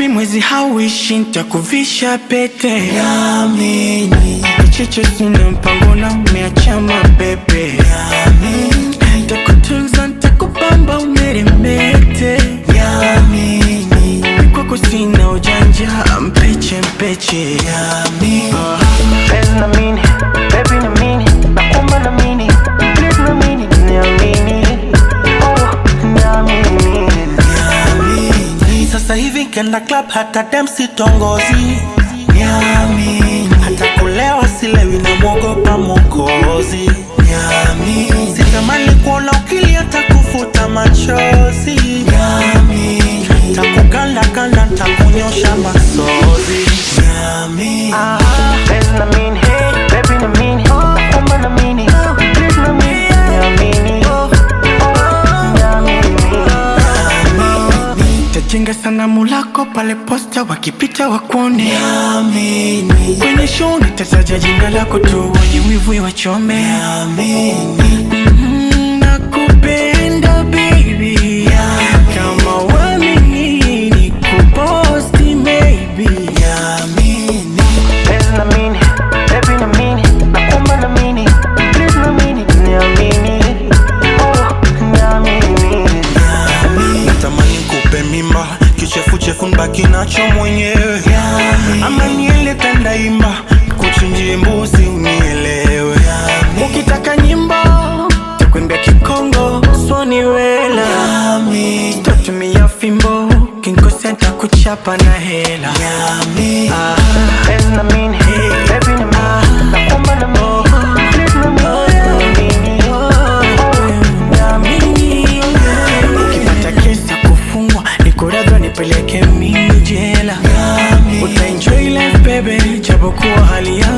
baby, mwezi hauishi, nitakuvisha pete Niamini, Kicheche sina mpango na umeacha mabebe Nitakutunza, nitakupamba umeremete niamini, Kwako sina ujanja, mpeche mpeche niamini. Penzi na mini, baby na mini, nakuomba na mini, please na mini, niamini, oh, niamini. Sasa hivi kenda club hata dem sitongozi Niamini Hata kulewa silewi na mwogopa mokozi Niamini Sitamani kuona ukili hata kufuta machozi Niamini Takukanda kanda takunyosha masozi Niamini Penzi na mini, baby na mini, nakuomba na mini, please na mini, niamini, oh, niamini. Tajenga sanamu lako pale posta, wakipita wakuone Niamini Kwenye show nitataja jina lako tu, wenye wivu wachome Niamini Mm, Nakupenda baby Kama wamini nikuposti maybe Niamini Penzi na mini, baby na mini, nakuomba na mini, please na mini, niamini, oh, niamini. natamani kupe mimba kichefuchefu nbaki nacho mwenyewe ama niele tandaimba kuchinjie mbuzi unielewe Ukitaka nyimbo takwembia Kikongo swani wela tatumia fimbo kinkosea takuchapa na hela Ah, Penzi na mini, baby na mini, nakuomba na mini, please na mini, niamini, oh, niamini. ukipata kesi ya kufungwa nikuradhwa nipeleke mimi jela utaenjoy life baby japokuwa hali ya